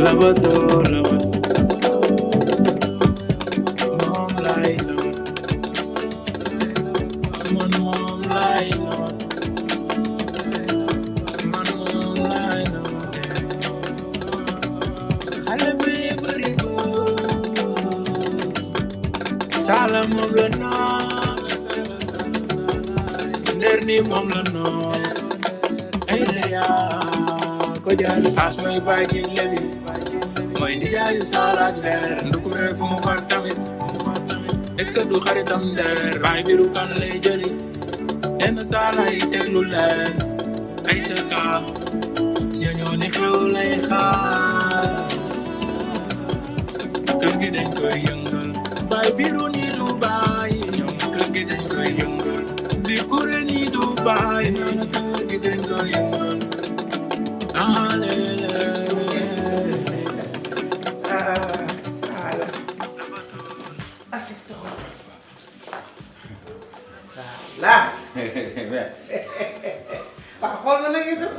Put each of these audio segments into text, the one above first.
labato labato moom laay labat man moom laay labat man moom laay labat xale bi bëri bës sala moom la noon nder ni moom la noon ay la yaa ko jaay as may bàyyi gi lebi mooy ndijaayu sala ak nder ndukure fu mu far tamit est ce que du xaritam nder bàyyi biru kan lay jëli yenn sala yi teg lu leer ay sa kaa ñooñoo ni xew lay xaar kër gi dañ koy yëngal bay biru ni du bàyyi ñoom kër gi dañ koy yëngal di kure ni du bàyyi ñoom kër gi dañ koy yëngal ah lele Ah, Sala. Asik toog. Sala. waaw xool ma nag itam.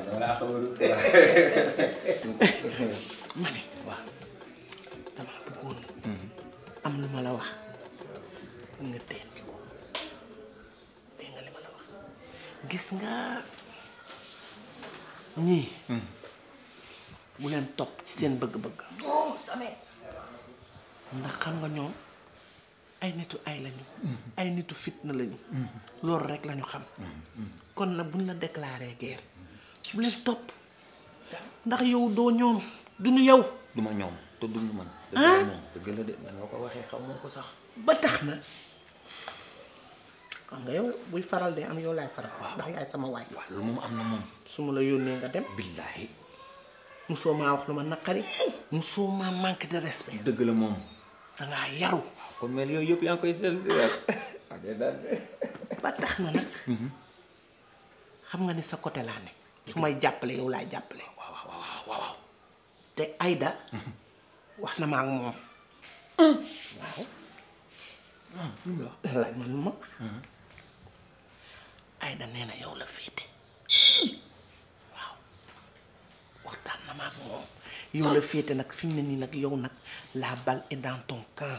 ma ne waaw dama bëggoon am lu ma la wax nga teen bi ko dégg nga li ma la wax gis nga ñii bu leen topp ci seen bëgg-bëgg oh Samé ndax xam nga ñoom ay nitu ay lañu ay nitu fitna lañu loolu rek lañu xam kon nag buñ la déclaré guerre bu leen topp ndax yow doo ñoom duñu yow du ma ñoom te duñu man dëgg Ah? la moom dëgg la de man nga ko waxee xam moo ko sax ba tax na xam nga yow buy faral de am yow laay faral ndax yaay sama waay waaw loolu moom am na moom su ma la yónnee nga dem billaahi musoo maa wax lu ma naqari musoo maa manque de respect dëgg la moom dangaa yaru kon mel yooyu yëpp yaa ngi koy seetlu si waat ok daal ba tax na nag xam nga ni sa côté laa ne su may jàppale yow laay jàppale waaw waaw waaw waaw waaw te Aïda wax na ma ak moom waaw laaj ma lu ma Aïda nee na yow la féete waaw waxtaan na ma ak moom yow la féete nag fi mu ne nii nag yow nag la balle est dans ton camp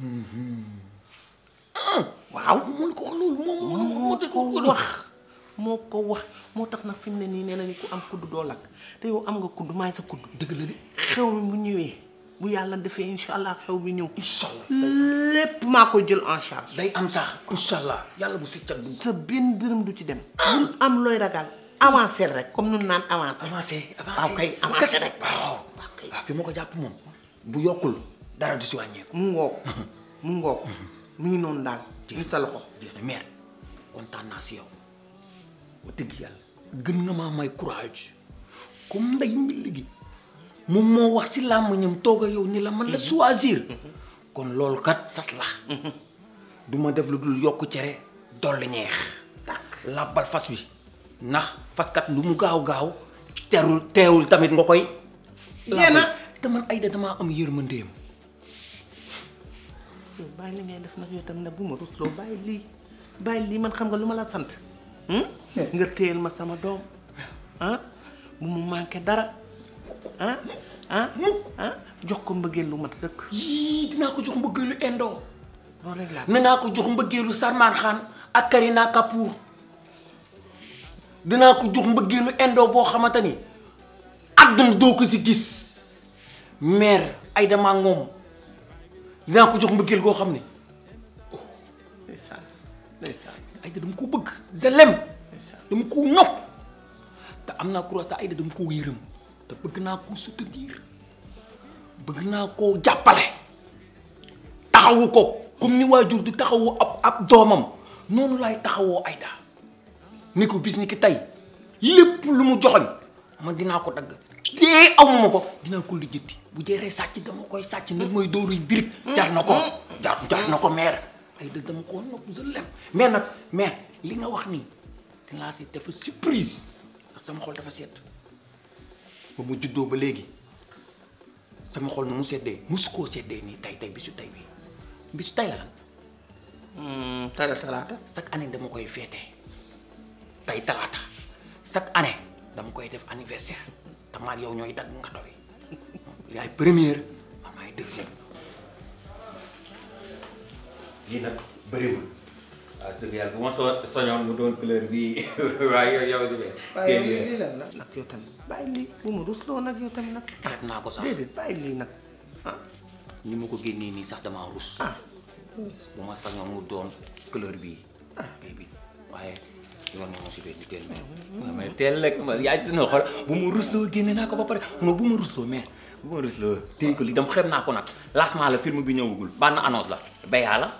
waaw mun ko wax loolu moom moo ko wax moo ko wax moo tax nag fi mu ne nii nee nañu ku am kudd doo lakk te yow am nga kudd maay sa kudd dëgg la de xew mi bu ñëwee bu yàlla defee incha allah xew bi ñëw incha allah lépp maa ko jël en charge day am sax incha allah yàlla bu si cat bu sa benn dërëm du ci dem bul am looy ragal avancé rek comme nun naan avancé avancé avancé waaw kay avancé rek waaw waaw kay waaw fi ma ko jàpp moom bu yokkul dara du si wàññeeku mu ngoog mu ngoog mu ngi noonu daal ni sa loxo jeex na mère kontaan naa si yow wax dëgg yàlla gën nga maa may courage comme nday mi léegi moom moo wax si làmmiñam toog a yow ni la man la choisir kon loolu kat sas la du ma def lu dul yokk cere dolli ñeex tàkk làbbal fas wi ndax faskat lu mu gaaw gaaw terul teewul tamit nga koy Jeena. làbbal. te man ay da damaa am yërmandeem yow bàyyi li ngay def nag yow tamit nag bu ma rusloo bàyyi lii bàyyi lii man xam nga lu ma la sant hmm? nga téyel ma sama doom ah bu mu manqué dara ah ah ah jox ko mbëggeel lu mat sëkk yii dinaa ko jox mbëggeelu indo loolu rek laa ne naa ko jox mbëggeelu Salman Khan ak Karina Kapoor dinaa ko jox mbëggeelu indo boo xamante ni àdduna doo ko si gis mère ay dama ngoom dinaa ko jox mbëggeel goo xam ne ndeysaan ndeysaan ay da dama ko bëgg je l'aime ndeysaan dama ko nopp te am naa courage te ay da dama koo yërëm te bëgg naa koo soutenir bëgg naa koo jàppale taxawu ko comme ni waajur di taxawu ab ab doomam noonu laay taxawoo Aïda ni ko bis ni ki tey lépp lu mu joxoñ man dinaa ko dagg dee amuma ko dinaa ko lijjanti bu jeeree sàcc dama koy sàcc nag mooy dóoruy birig jar na ko jar jar na ko mère Aïda dama ko nopp je l'aime mais nag mais li nga wax nii dinaa si def surprise ndax sama xol dafa sedd ba mu juddoo ba léegi sama xol nu mu seddee musu koo seddee nii tey tey bisu tey bi bisu tey la lan tala talaata chaque année dama koy féete tey talaata chaque année dama koy def anniversaire te maag yow ñooy dagg nga doy yaay première man maay deuxième lii nag bëriwul waaw dëgg yàlla bu ma so soñoon mu doon couleur bi waaye yow yow si biir waaye lii lii lan la nag yow tamit bàyyi lii bu ma rusloo nag yow tamit nag xeeb naa ko sax déedéet bàyyi lii nag ah ni ma ko génnee nii sax damaa rus ah bu ma sañoon mu doon couleur bii bii bi waaye yoon moom si biir di teel mais mais teel rek ma yaay si na xool bu ma rusloo génne naa ko ba pare non bu ma rusloo mais bu ma rusloo téye ko li dama xeeb naa ko nag lancement la film bi ñëwagul bànn annonce la béyaa la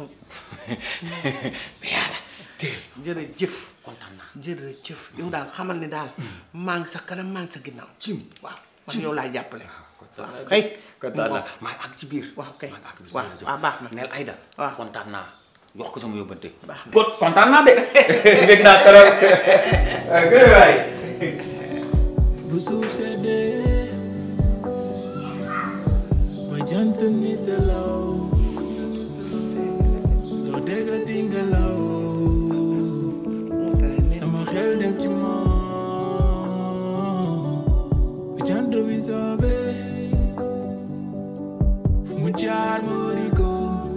béyaa la téye jërëjëf kontaan naa jërëjëf yow daal xamal ni daal maa ngi sa kanam maa ngi sa ginnaaw cim waaw man yow laay jàppale kontaan waaw naa kay kontaan naa maa ngi ak ci biir waaw kay maa ngi ak ci biir waaw waaw baax na neel Aïda waaw. kontaan naa jox ko sama yóbbante Baax na. kon kontaan naa de dégg naa trop gërëm waay bu suuf seddee ba jant ni selaw doo déggati ngelaw mu tere ne sama xel dem ci moom bu jant bi soobee fu mu jaar ma wari ko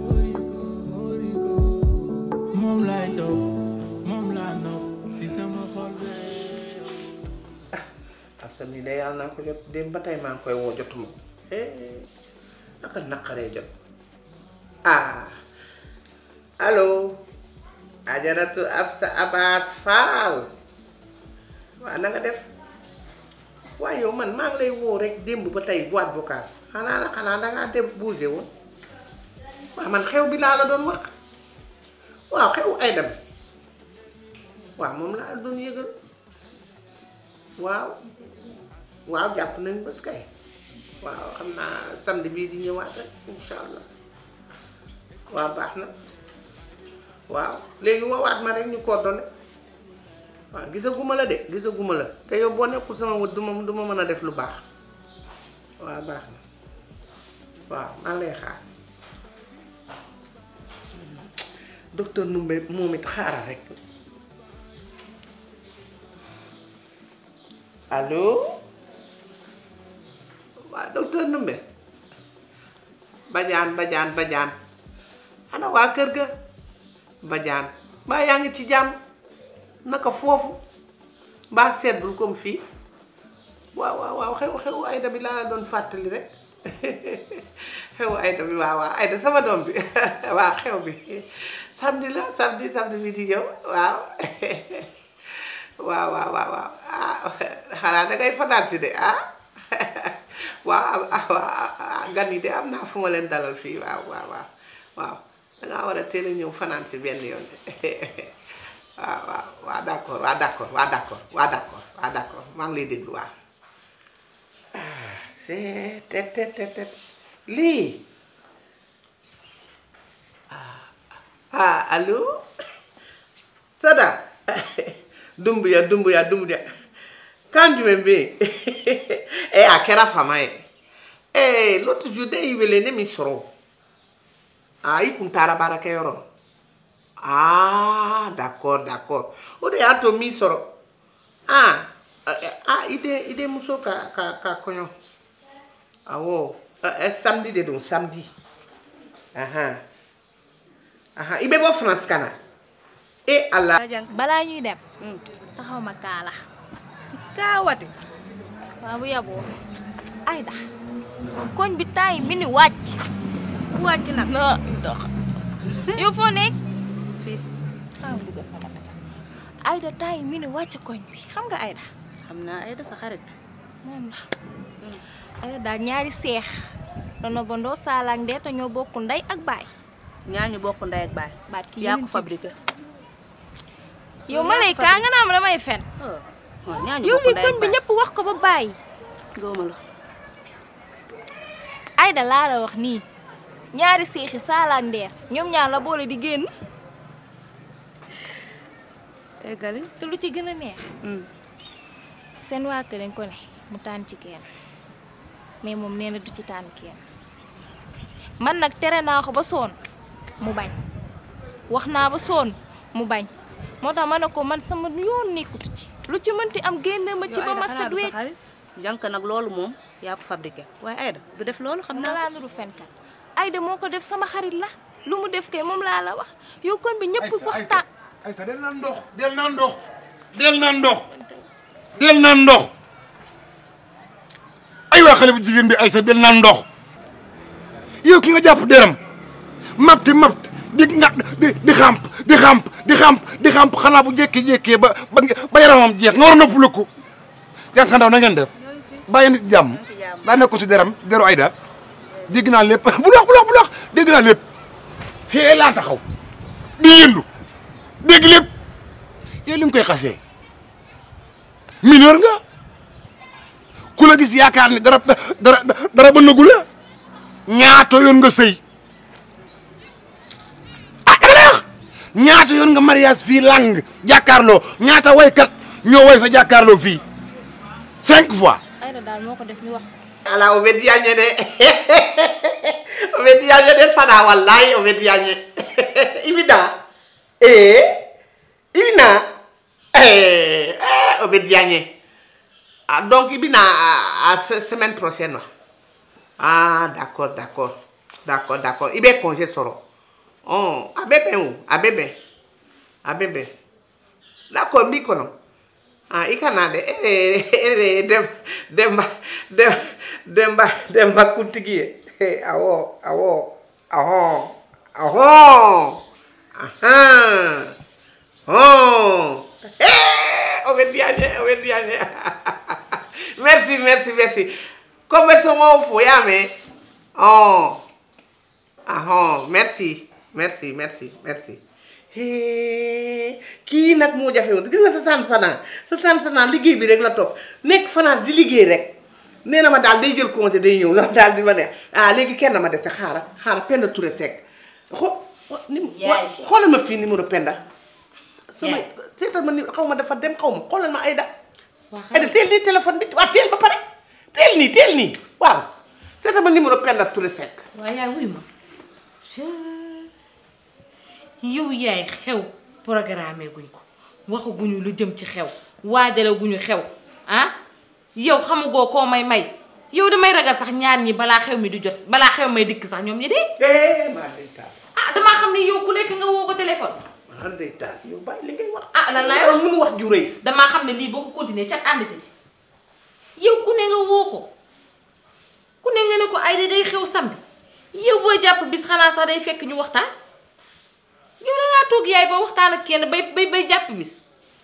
moom lay topp moom laa nopp si sama xol bee ak sa nii de yàlla naa ko jot dem ba tey maa ngi koy woo jotuma ko eh naka naqaree jot ah allo ajaratu Absa Abass Fall waa na nga def waaye yow man maa ngi lay woo rek démb ba tey boîte vocale xanaa la xanaa dangaa dem bougé woon waaw man xew bi laa la doon wax waaw xew ay dem waaw moom laa la doon yëgal waaw waaw jàpp nañ bés kay waaw xam naa samedi bii di ñëwaat rek incha allah waaw baax na waaw léegi woowaat ma rek ñu coordonné waaw gisaguma la de gisaguma la te yow boo nekkul sama wët du ma du ma mën a def lu baax waaw baax na waaw maa ngi lay xaar docteur Numbe moom it xaaral rek allo waa docteur Numbe bajaan bajaan bajaan ana waa kër ga bajaan mbaa yaa ngi ci jàmm naka foofu mbaa seddul comme fii waaw waaw waaw xew xew ayda bi laa doon fàttali rek xew ayda bi waaw waaw ayda sama doom bi waaw xew bi samedi la samedi samedi bi di ñëw waaw waaw waaw waaw waaw ah xanaa da ngay fanaan si de ah waaw ah waaw gan yi de am naa fu ma leen dalal fii waaw waaw waaw waaw dangaa war a teel a ñëw fanaan si benn yoon de waaw waaw waaw d'accord waaw d'accord waaw d'accord waaw d'accord waaw d'accord maa ngi lay déglu waaw ah c'est tet tet tet tet lii ah ah allo Sada dumbuya dumbuya dumbuya kanjume mbe e a kɛra fama ye e l'autre jour ne y'i wele ne m'i sɔrɔ a i kun taara baarakɛyɔrɔ ah d'accord d'accord o de y'a to m'i sɔrɔ ah ah i den i denmuso ka ka ka kɔɲɔ awɔ ɛ samedi de don samedi ahan ahan i bɛ bɔ France ka na e ala balaa ñuy dem taxaw ma kaala kaawati waaw bu yaboo ayda koñ bi taay mi ni wàcc wàcc nag na dox yow foo nekk fii xaw dugg sama dëkk ayda taay mi ni wàcc koñ bi xam nga ayda xam naa Aïda sa xarit moom la ayda daal ñaari seex doona bondoo saalaak ndee te ñoo bokk ndey ak baay ñaar ñu bokk ndey ak baay baat ki yaa ko yeneen ci- fabriqué yow ma lay kaa nga naa ma damay fen waaw ñaar ñu yow bokk li ndey koñ ak bi baay ñëpp wax ko ba bàyyi gëwma la Ayda laa la wax nii ñaari seexi saalaak ndeer ñoom ñaar la boole di génn eggali te lu ci gën a neex seen waa kër dañ ko ne mu tànn ci kenn mais moom nee na du ci tànn kenn man nag tere naa ko ba soon mu bañ wax naa ba soon mu bañ moo tax ma ne ko man sama yoon nekkutu ci lu ci mënti am génne ma ci ba ma set wecc jànk nag loolu moom yaa ko fabriqué waaye Aïda du def loolu xam xam na naa laa nuru fenkat Aïda moo ko def sama xarit la lu mu def kay moom laa la wax yow kon bi ñëpp waxtaan Aïssa del naan ndox del naan ndox del naan ndox del naan ndox ay waa xale bu jigéen bi Aïssa del naan ndox yow ki nga jàpp deram mapti mapt di nga di di xamp di xamp di xamp di xamp xanaa bu jékkee-jékkee ba ba ba yaramam jeex nga war a noppaliku jànq ndaw na ngeen def bàyyi nit jàmm daa nekk ko ci deram ci deru Aïda dégg naa lépp bu lox bu lox bu lox dégg naa lépp fee laa taxaw di yëndu dégg lépp yow li nga koy xasee mineur nga ku la gis yaakaar ni dara dara dara ba nagu la ñaata yoon nga sëy ah dama lay wax ñaata yoon nga mariage fii lang jàkkaarloo ñaata waykat ñoo way sa jàkkaarloo fii cinq fois Aïda daal moo ko def ñu wax ala o weddiyañe de o weddiyañe de sana wallahi o weddiyañe ibina e ibina e o weddiyañe ah, donc ibina à, à se- semaine prochaine wa ah d'accord d'accord d'accord d'accord ibe congé soro oh abe ben o abe ben abe ben d'accord mbi kono ah i kana de ere ere dem demba dem demba demba kuntigi ye Eh, awo awo aho aho aha oh eh o be diagne o be diagne merci merci merci comme so mo fo ya me oh aho merci merci merci merci hee kii nag moo jafe woon gis nga sa tànn sanaa sa tànn sanaa liggéey bi rek la topp nekk France di liggéey rek nee na ma daal day jël congé day ñëw loolu daal di ma neex ah léegi kenn ma dese xaaral xaaral Penda Touré Seck xo ni Yaay. xoolal ma fii numéro Penda sama Yaay. seetal ma ni xaw ma dafa dem xaw ma xoolal ma Aïda waa xam Aïda teel nii téléphone bi waaw teel ba pare teel nii teel nii waaw seetal ma numéro Penda Touré Seck waaye yaay wuy ma yow yaay xew programme guñ ko waxaguñu lu jëm ci xew waajale guñu xew ah yow xamugoo koo may may yow damay ragal sax ñaar ñi balaa xew mi di jot balaa xew may dikk sax ñoom ñi de eh maa day taal ah damaa xam ne yow ku nekk nga woo ko téléphone maa day taal yow bàyyi li ngay wax ah lan laay yow wax lu mu wax ju rëy damaa xam ne lii boo ko continuer cat ànd ci yow ku ne nga woo ko ku ne nga ne ko ay day xew samedi yow boo jàpp bis xanaa sax day fekk ñu waxtaan yow da ngaa toog yaay ba waxtaan ak kenn bay bay bay jàpp bis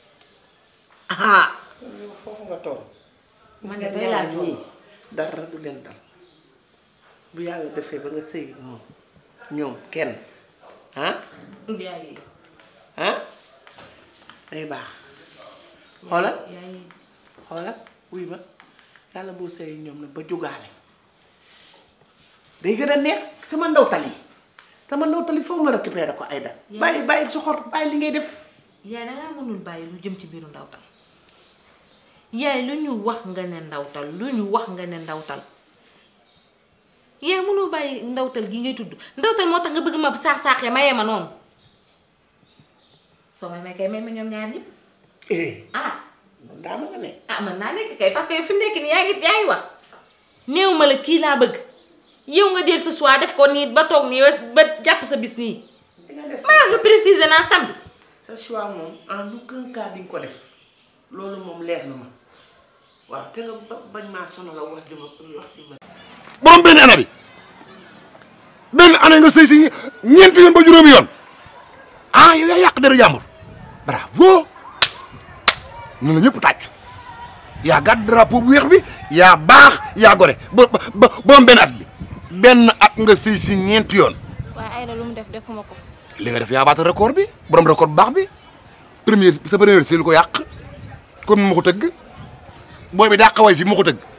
ah yow foofu nga toog man de bay laa ñaar ñii dara du leen dal bu yàlla defee ba nga sëy ak moom ñoom kenn ah yaay ah day baax xoolal yaay xoolal wuy ma yàlla boo sëy ak ñoom nag ba jógaale day gën a neex sama ndawtal yi sama ndawtal yi foofu ma récupéré ko Aïda bàyyi bàyyi soxor bàyyi li ngay def yaay dangaa mënul bàyyi lu jëm ci biiru ndawtal yaay lu ñu wax nga ne ndawtal lu ñu wax nga ne ndawtal yaay mënul bàyyi ndawtal gi ngay tudd ndawtal moo tax nga bëgg ma saax saaxee mayee ma noonu soo may may kay may ma ñoom ñaar ñi eh ah man daa ma nga ne ah mën naa nekk kay parce que fi mu nekk nii yaa ngi yaa ngi wax néew ma la kii laa bëgg yow nga del sa choix def ko nii ba toog nii ba jàpp sa bis nii di nga def maa nga préciser naa samedi sa choix moom en aucun cas di nga ko def loolu moom leer na ma waaw te nga ba- bañ maa sonal wax ju ma wax ju ma borom benn année bi benn année nga sëy si ñeenti yoon ba juróomi yoon ah yow yaa yàq deru jàmbur bravo ñu la ñëpp tàcc yaa gàdd drapeau bu weex bi yaa baax yaa gore ba ba ba borom benn at bi benn at nga sëy si ñeenti yoon waaye Aïda lu mu def defuma ko li nga def yaa baata record bi borom record bu baax bi première sa première sëy lu ko yàq comme ni ma ko tëgg booy bi dàq way fi ma ko tëgg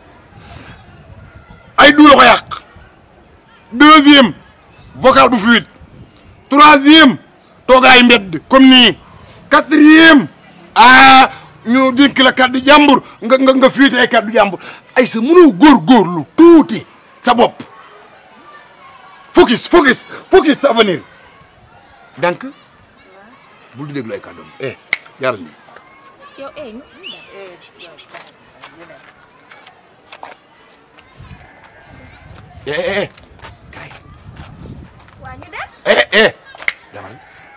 ay du la ko yàq deuxième vocal bu fluide troisième toogaay mbedd comme nii quatrième ah ñu dénk la kàddu jàmbur nga nga nga fuite ay kàddu jàmbur ay sa mënoo góorgóorlu tuuti sa bopp focus focus focus sa avenir donc bul di déglu ay kàddoom eh jaaral nii yow eh ñu eh eh eh kaay waa ñu dem eh eh demal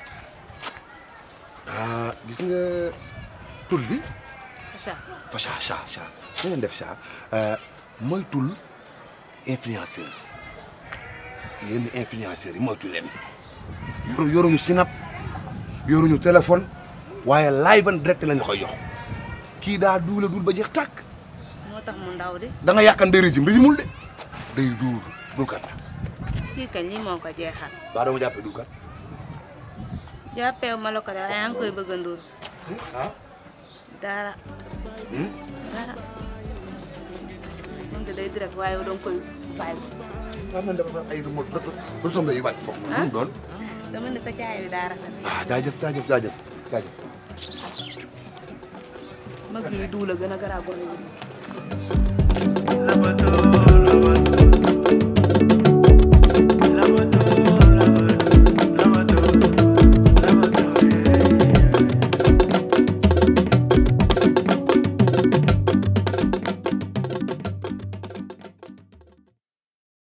ah gis nga tul bi Acha fa cha cha cha na ngeen def cha mooy tul influenceur yenn influenceurs yi moytu leen yoru yoruñu sinap yoruñu téléphone waaye live en direct lañ la koy jox kii daa duula duul ba jeex tàkk moo tax mu ndaw di da nga yàkkan day régime régimul de day duur dulkat la kii kañ lii moo ko jeexal baa dama jàppee dulkat jàppeewu ma la ko de waaye yaa ngi koy bëgg a ndur ah dara dara moom de day direct waaye yow danga koy bàyyi xam na dafa ay remote retombé yu wàcc foofu noonu lu mu doon dama ne sa caay bi daa rafet ah jaajëf jaajëf jaajëf jaajëf mag yi duula gën a garaaw gone yi